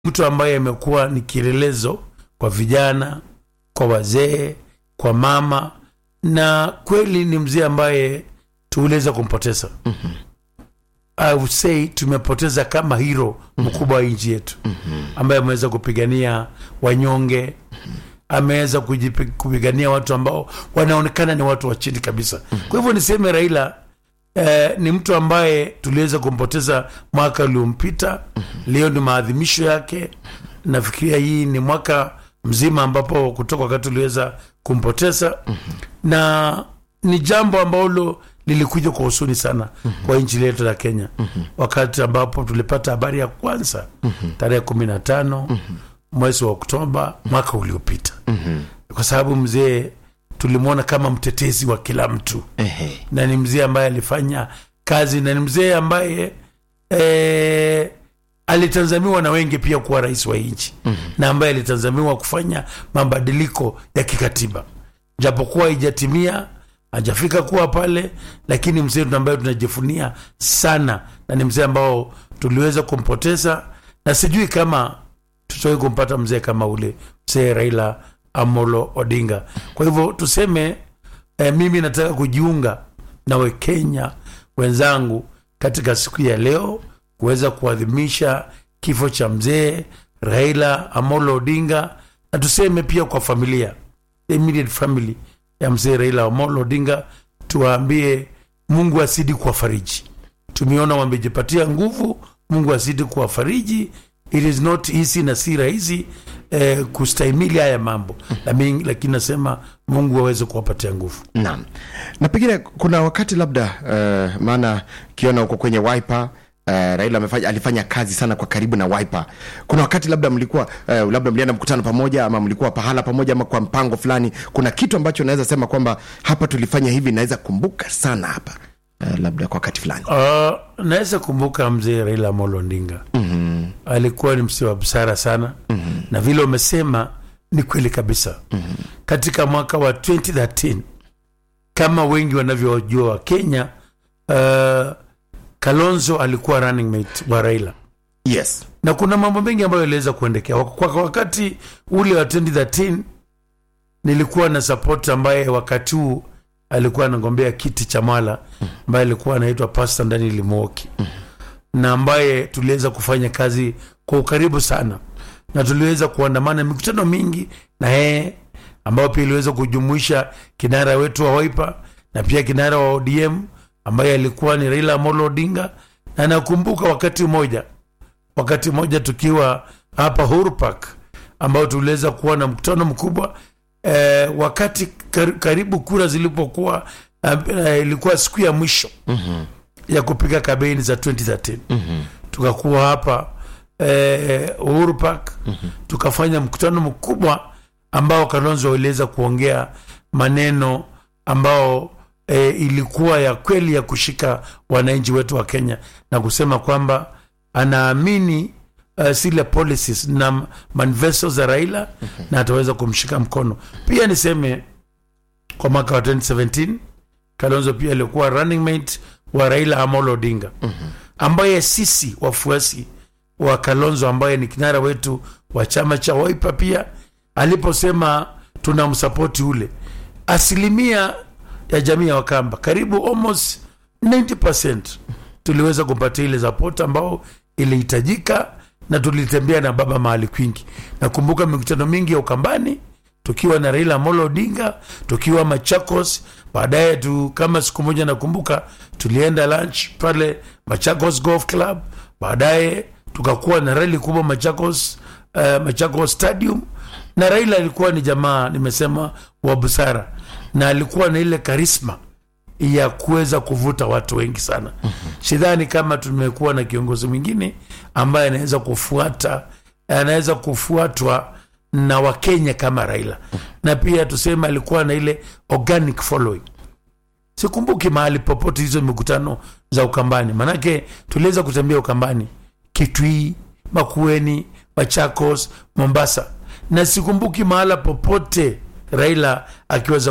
mtu ambaye amekuwa ni kielelezo kwa vijana, kwa wazee, kwa mama, na kweli ni mzee ambaye tuliweza kumpoteza. I would say tumepoteza kama hero mkubwa wa nchi yetu ambaye ameweza kupigania wanyonge, ameweza kujipi- kupigania watu ambao wanaonekana ni watu wa chini kabisa. Kwa hivyo niseme Raila eh, ni mtu ambaye tuliweza kumpoteza mwaka uliompita. Leo ni maadhimisho yake. Nafikiria hii ni mwaka mzima ambapo kutoka wakati tuliweza kumpoteza na ni jambo ambalo lilikuja kwa husuni sana kwa nchi letu la Kenya wakati ambapo tulipata habari ya kwanza tarehe kumi na tano mwezi wa Oktoba mwaka uliopita kwa sababu mzee tulimwona kama mtetezi wa kila mtu Ehe. na ni mzee ambaye alifanya kazi na ni mzee ambaye eh, alitazamiwa na wengi pia kuwa rais wa nchi na ambaye alitazamiwa kufanya mabadiliko ya kikatiba japokuwa haijatimia hajafika kuwa pale lakini mzee ambaye tunajifunia sana na ni mzee ambao tuliweza kumpoteza na sijui kama tutawai kumpata mzee kama ule mzee raila amolo odinga kwa hivyo tuseme eh, mimi nataka kujiunga na wakenya wenzangu katika siku ya leo kuweza kuadhimisha kifo cha mzee raila amolo odinga na tuseme pia kwa familia the immediate family ya mzee raila amolo odinga tuwaambie mungu azidi kuwafariji tumeona wamejipatia nguvu mungu azidi kuwafariji it is not easy na si rahisi eh, kustahimili haya mambo Lami- lakini nasema mungu aweze kuwapatia nguvu Naam, na pengine kuna wakati labda uh, maana kiona huko kwenye Wiper Uh, Raila amefanya, alifanya kazi sana kwa karibu na Wiper. Kuna wakati labda mlikuwa uh, labda mlienda mkutano pamoja ama mlikuwa pahala pamoja ama kwa mpango fulani, kuna kitu ambacho naweza sema kwamba hapa tulifanya hivi, naweza kumbuka sana hapa uh, labda kwa wakati fulani. Uh, naweza kumbuka mzee Raila Amolo Odinga mm-hmm. alikuwa ni msee wa busara sana mm-hmm. na vile umesema ni kweli kabisa mm-hmm. katika mwaka wa 2013 kama wengi wanavyojua wa Kenya uh, Kalonzo alikuwa running mate wa Raila Yes. na kuna mambo mengi ambayo yaliweza kuendekea Wak- kwa wakati ule wa 2013 nilikuwa na support ambaye wakati huu alikuwa anagombea kiti cha Mwala ambaye alikuwa anaitwa Pastor Daniel Muoki na ambaye tuliweza kufanya kazi kwa ukaribu sana na tuliweza kuandamana mikutano mingi na yeye ambayo pia iliweza kujumuisha kinara wetu wa Wiper na pia kinara wa ODM ambaye alikuwa ni Raila Amolo Odinga na nakumbuka wakati mmoja wakati mmoja tukiwa hapa Uhuru Park ambao tuliweza kuwa na mkutano mkubwa eh, wakati kar, karibu kura zilipokuwa eh, ilikuwa siku ya mwisho mm-hmm. ya kupiga kampeni za 2013 mm-hmm. tukakuwa hapa eh, Uhuru Park mm-hmm. tukafanya mkutano mkubwa ambao Kalonzo waliweza kuongea maneno ambao e, ilikuwa ya kweli ya kushika wananchi wetu wa Kenya na kusema kwamba anaamini uh, zile policies na manifesto za Raila na ataweza kumshika mkono. Pia niseme kwa mwaka wa 2017 Kalonzo pia alikuwa running mate wa Raila Amolo Odinga ambaye sisi wafuasi wa Kalonzo ambaye ni kinara wetu wa chama cha Wiper pia aliposema tunamsapoti ule asilimia ya jamii ya Wakamba karibu almost 90% tuliweza kupatia ile support ambao ilihitajika na tulitembea na baba mahali kwingi. Nakumbuka mikutano mingi ya Ukambani tukiwa na Raila Amolo Odinga, tukiwa Machakos. Baadaye tu kama siku moja nakumbuka tulienda lunch pale Machakos Golf Club. Baadaye tukakuwa na rally kubwa Machakos, uh, Machakos Stadium na Raila alikuwa ni jamaa nimesema wa busara na alikuwa na ile karisma ya kuweza kuvuta watu wengi sana. Sidhani kama tumekuwa na kiongozi mwingine ambaye anaweza kufuata anaweza kufuatwa na Wakenya kama Raila, na pia tuseme alikuwa na ile organic following. Sikumbuki mahali popote hizo mikutano za Ukambani, manake tuliweza kutembea Ukambani, Kitui, Makueni, Machakos, Mombasa, na sikumbuki mahala popote Raila akiweza